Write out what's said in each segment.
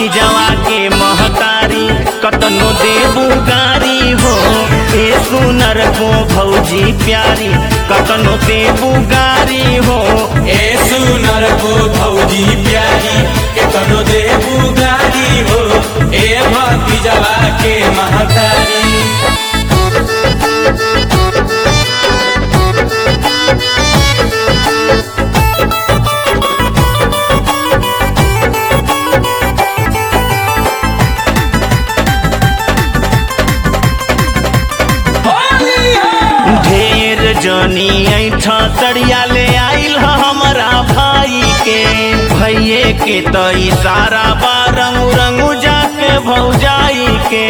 भतीजवा के महतारी कतनो देबू गारी हो ए सुनर को भौजी प्यारी कतनो देबू गारी हो ए सुनर को भौजी प्यारी केतनो देबू गारी हो ए भतीजवा के महतारी ढेर जनी ऐठा तड़िया ले आइल ह हमरा भाई के भैये के त इशारा बा रंगू रंगू जाके भौजाई के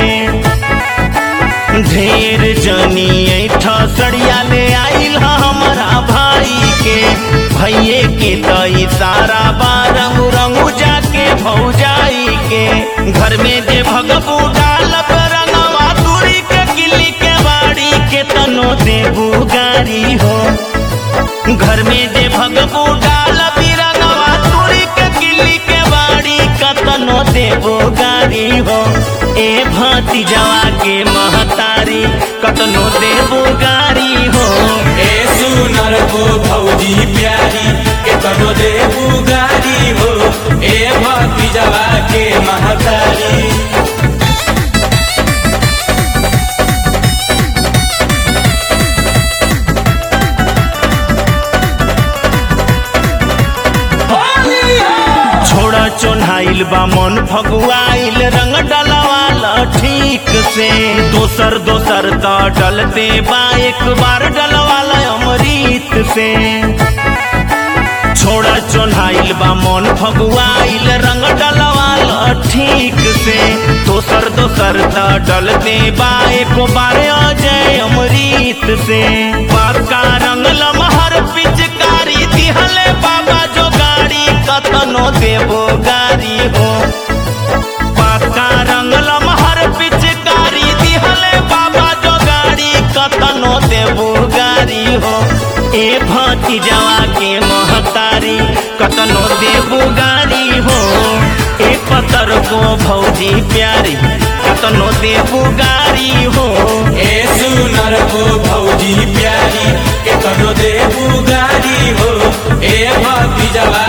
ढेर जनी ऐठा सड़िया ले आइल ह हमरा भाई के भैये के त इशारा बा रंगू रंगू जाके भौजाई के घर में जे भगबू डालब रंगवा तुरी के किली के बाड़ी के तनो देबू गारी हो घर में जे भगबू डालब रंगवा तुरी के किली के बाड़ी कतनो देबो गारी हो ए भतीजवा के महतारी कतनो देबो गारी हो ए सुनर को भौजी प्यारी केतनो देबू गारी हो ए भतीजवा के महतारी छोड़ा चोन्हाइल बा मन फगुआइल रंग डलवाला ठीक से दोसर दोसर त डलते बा एक बार डलवाला अमृत से छोड़ा चोन्हाइल बा मन फगुआइल रंग डलवाला ठीक से दोसर दोसर त डलते बा एक बार अजय अमृत से पक्का रंग लमहर पिचकारी दिहले बाबा जो गाड़ी कतनो देबो गारी हो पक्का रंग लमहर पिचकारी दिहले बाबा जो गाड़ी कतनो देबो गारी हो ए भतीजवा के महतारी कतनो देबो गारी हो ए पतर को भौजी प्यारी कतनो देबो गारी हो ए सुनर को भौजी प्यारी केतनो देबू गारी हो ए भतीजवा